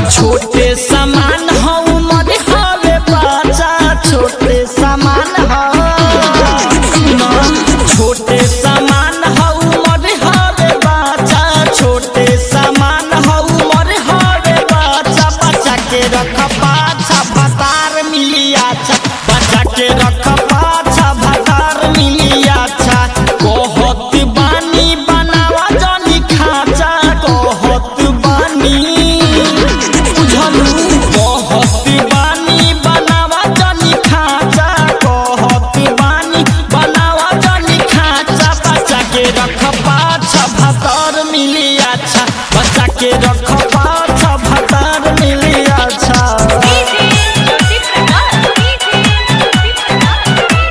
छोटे सामान हो उमर हवे बच्चा छोटे सामान हो ना, छोटे सामान हो उमर हवे बच्चा छोटे सामान हो उमर हवे बच्चा बच्चा के रख पाछा भतार मिली अच्छा बच्चा के रख पाछा भतार मिली अच्छा कहत बानी बनावा जानी खाचा कहत बानी बुझलू कहत बानी बनावा जानी खाचा कहत बानी बनावा जानी खाचा बच्चा के रख पाछा भतार मिली अच्छा बच्चा के रख पाछा भतार मिली अच्छा डीजे ज्योति प्रकाश डीजे ज्योति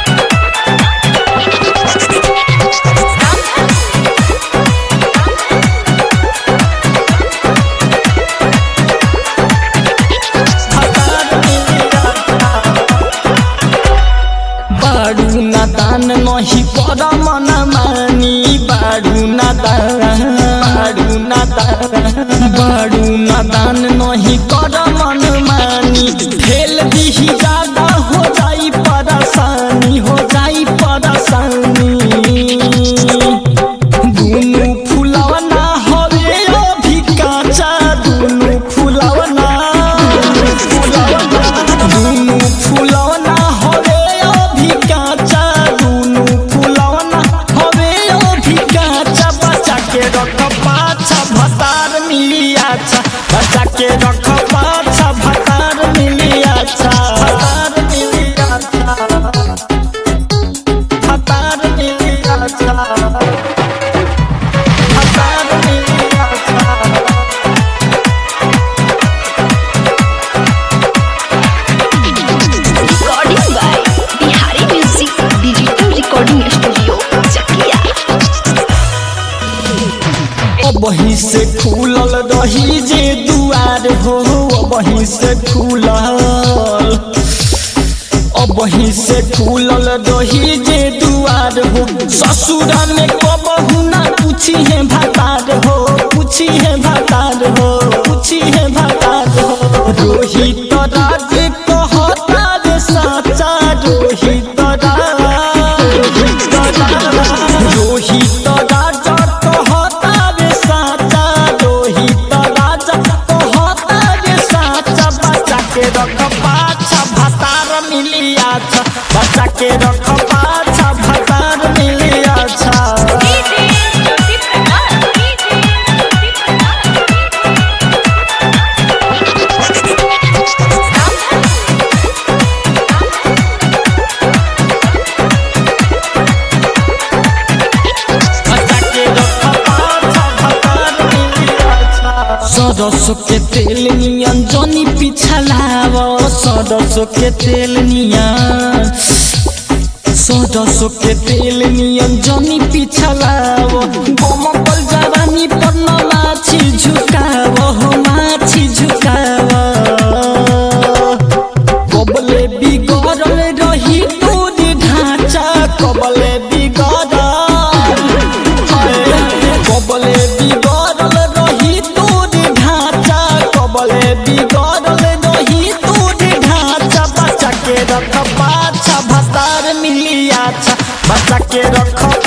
बाडू नादान नही पर मन मानी बाडू नादान बाडू नादान बाडू नादान नही कर मन मानी फेल दिही ज्यादा हो जाई परेशानी हो जाई परेशानी दुनु फुलवना हवे अभी काचा दुनु फुलवना फुलवना दुनु फुलवना हवे अभी काचा दुनु फुलवना हवे अभी काचा बच्चा के रख पाछा भतार मिली अच्छा बच्चा के रख पाछा भतार मिली अच्छा भतार मिली अच्छा भतार मिली अच्छा भतार मिली अच्छा recording by Bihari music digital recording studio Chakia वहीं से खुलल रही जे दुआर हो वहीं से खुलल अब वहीं से खुलल रही जे दुआर हो ससुर में कबहू ना पूछी है भतार हो पूछी है भतार हो पूछी है भतार हो रोहित राज कहता रे साचा रोहित राज रोहित राज रोहित राजा कहता रे साचा रोहित राजा कहता रे साचा बच्चा के रख पाछा भतार मिली अच्छा बच्चा के रख पाछा भतार मिली अच्छा डीजे ज्योति प्रकाश डीजे ज्योति सरसों के तेल नियन जनी पिछलाव सरसों के तेल नियन सरसों के तेल नियन जनी पिछलाव बमकल जवानी पर न माछी झुकाव हो माछी झुकाव कबले बिगड़ल रही तोर ढांचा कबले बिगड़ल कबले बिगड़ल रही तोर ढांचा कबले बिगड़ल रही तोर ढांचा बच्चा के रख पाछा भतार मिली अच्छा बच्चा के रख